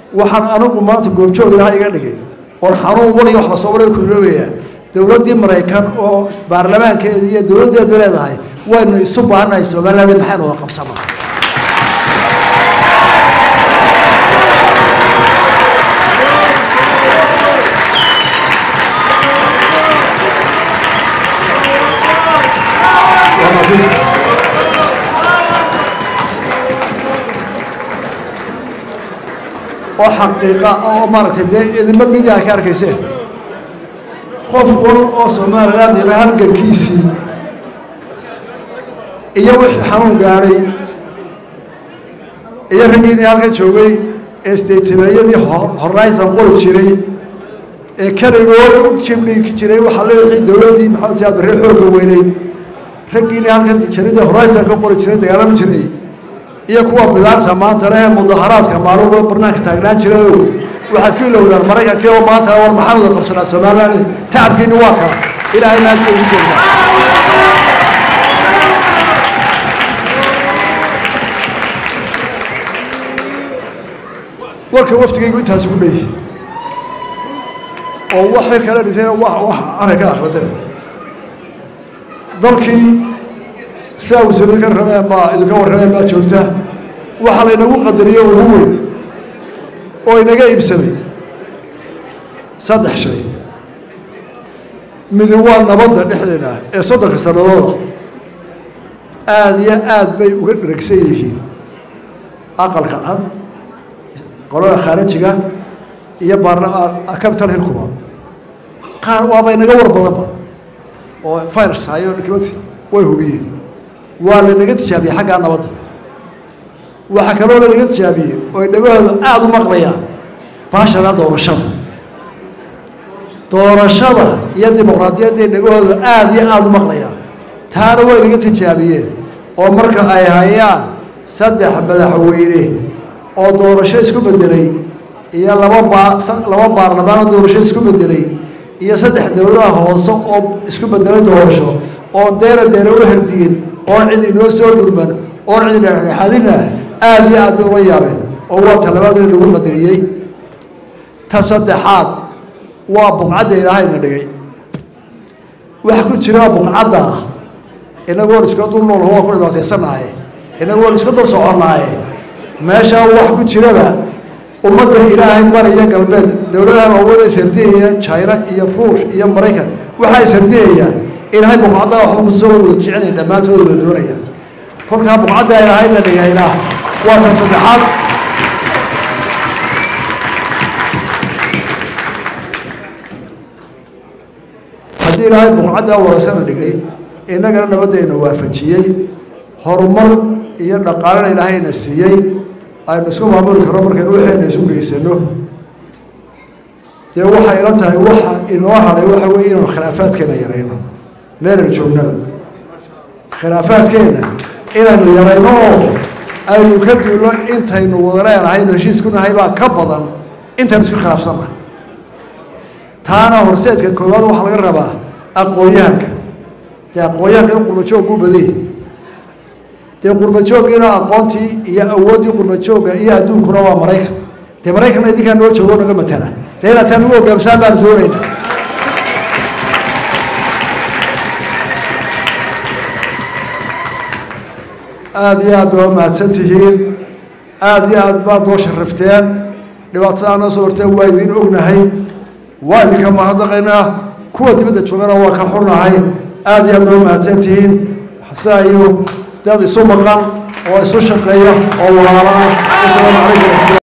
waxaan anigu maanta goobjoog ilaha iga dhigay oon xanuun wal iyo wax lasoo waray ku iloobayaa dowladdii maraykan oo baarlamaankeeda iyo dowladdeedu leedahay waynu isu baahannahay somaliland maxaynu wada qabsanaa oo xaqiiqa oo maaragtay dee idinba midia ka arkayseen qof wal oo somaliland hela halgankiisii iyo wixii xanuun gaadhay iyo raggiinii halka joogay ee steytimeeyadii horaysan qori jiray ee keligood u jibdhigi jiray waxaa le wixii dowladdii maxamed siyaad barre xoogga weyneyd raggiinii halkan jaridii horaysan ka qori jiray dagaalami jiray iyo kuwa bidaarta maanta leh mudaharaadka maaluba barnaanka taagnaan jirayo waxaad ku ilowdaan maraykankii oo maanta war maxaan wada qabsanaa somaliland tacabkiina waa kaa ilaahay maadka ugu jeedaa warka waftigaygu intaas ugu dheyi oo waxay kala dhiseen wax wax anay ka akhriseen dalkii sidaa wasiiru ka rameen baa idinka warrameen baa joogta waxaa laynagu qadariyey ugu weyn oo inaga iibsamay saddex shay midi waa nabadda dhexdeena ee soddonka sanadooda aada iyo aad bay uga dheragsan yihiin aqalka cad qolada khaarijiga iyo capital hilkuba qaar waaba inaga war badanba oo virus hayo documenty way hubiyeen waa lanaga tijaabiyey xaggaa nabadda waxaa kaloo lanaga tijaabiyey oo ay dhagahooda aada u maqlayaan baashana doorashada doorashada iyo dimuqraadiyadday dhagahooda aada iyo aada u maqlayaan taana way naga tijaabiyeen oo marka ay hayaan saddex madaxweyne oo doorasho isku bedelay iyo laba baa laba baarlamaan oo doorasho isku bedelay iyo saddex dowladaha hoose oo isku bedelay doorasho oon deera deera u herdiyin oon cid inoo soo dhurman oon cid dhexdhexaadin ah aada iyo aad bay uga yaabeen oo waa talabaad in lagu qadariyey ta saddexaad waa buqcadda ilaahayna dhigay waxa ku jira buqcadda ah inagu waan iska dul nool waa ku dhibaataysannaaye inagu waan iska dul soconnaaye meeshaa wax ku jiraba ummadda ilaahay bariya galbeed dowladaha waaweyn ay sardiyayaan china iyo ruush iyo maraykan waxa ay sardiyayaan ilaahay buqcadda waxba kusoo wada jecinaya dhammaantood wada doonayaan kolkaa buqcadda ilaahayna dhigayna waa ta saddexaad haddii ilaahay buqcaddaa warasana dhigay innagana nabaddeena waafajiyey horumar iyo dhaqaalena ilaahayna siiyey aynu isku maamuli karno markaynu waxayna isu geysano dee waxay ila tahay waxa inoo hadhay waxa weeye inaynu khilaafaadkeena yarayno meelaynu joognaba khilaafaadkeena inaynu yarayno oo aynu ka duulno intaynu wada leenahaynu heshiisku nahay baa ka badan intaynu isku khilaafsannahay taana horseedka koowaad waxaa laga rabaa aqoon-yahanka dee aqoon-yahanka in qurbajoog u badiyey dee qurbajooggiina aqoontii iyo awooddii qurbajoogga iyo adduunkuna waa maraykan dee maraykanna idinkaa noo joogo naga matala dee inaad taan ugu hogaamsaan baanu doonayna aada iyo aad baa mahadsan tihiin aada iyo aad baad noo sharafteen dhibaatadaa noo soo horteen waa idiin ognahay waa idinka mahadnaqaynaa kuwa dibadda joogana waa ka xunnahay aada iyo aad noo mahadsan tihiin sidaa iyo dad isu maqan oo isu shaqeeya oo walaala ah asalaamu calaykum